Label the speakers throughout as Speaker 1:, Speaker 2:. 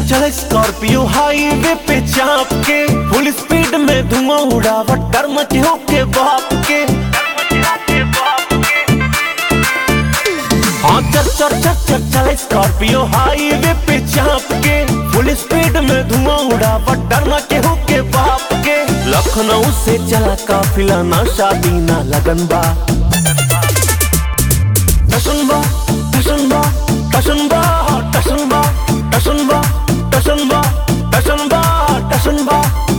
Speaker 1: चल Scorpio highway पे चाप के फुल स्पीड में धुआं उड़ावट डर मचे हो के बाप के हाँ चल चल चल चल चल स्कॉर्पियो हाईवे पे चाप के फुल स्पीड में धुआं उड़ावट डर मचे हो के बाप के लखनऊ से चला काफिला ना शादी ना लगन बा टसनबा टसनबा टसनबा टसनबा टसनबा टसनबा टसनबा टसनबा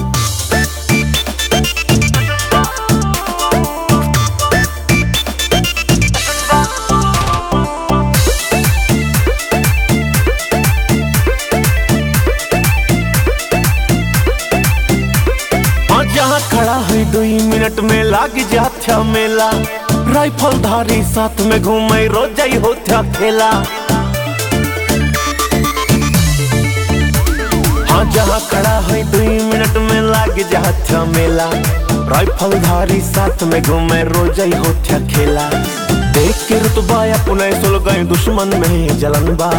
Speaker 1: हाँ जहाँ खड़ा है दुई मिनट में लाग जाथ्या मेला राइफल धारी साथ में घूमे रोजाई होथ्या खेला हाँ जहाँ खड़ा है दुई मिनट में लाग जाथ्या मेला राइफल धारी साथ में घूमे रोजाई होथ्या खेला देख के रुतबा अपने सुल गए दुश्मन में जलन बा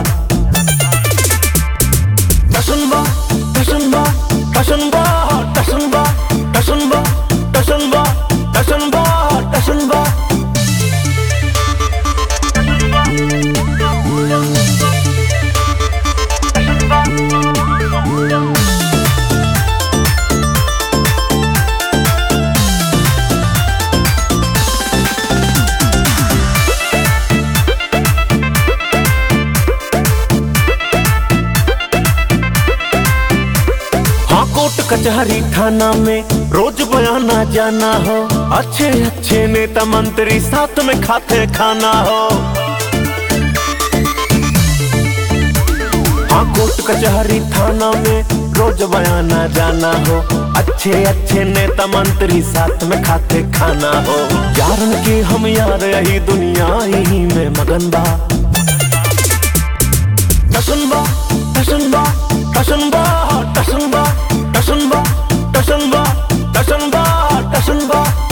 Speaker 1: टसनबा टसनबा टसनबा टसनबा टसनबा टसनबा टसनबा टसनबा हाँ कोर्ट कचहरी थाना में रोज बयाना जाना हो अच्छे अच्छे नेता मंत्री साथ में खाते खाना हो हाँ कोर्ट कचहरी थाना में रोज बयाना जाना हो अच्छे अच्छे नेता मंत्री साथ में खाते खाना हो यारन के हम यार यही दुनिया यही में मगन बा टसनबा टसनबा टसनबा टसनबा टसनबा टसनबा टसनबा टसनबा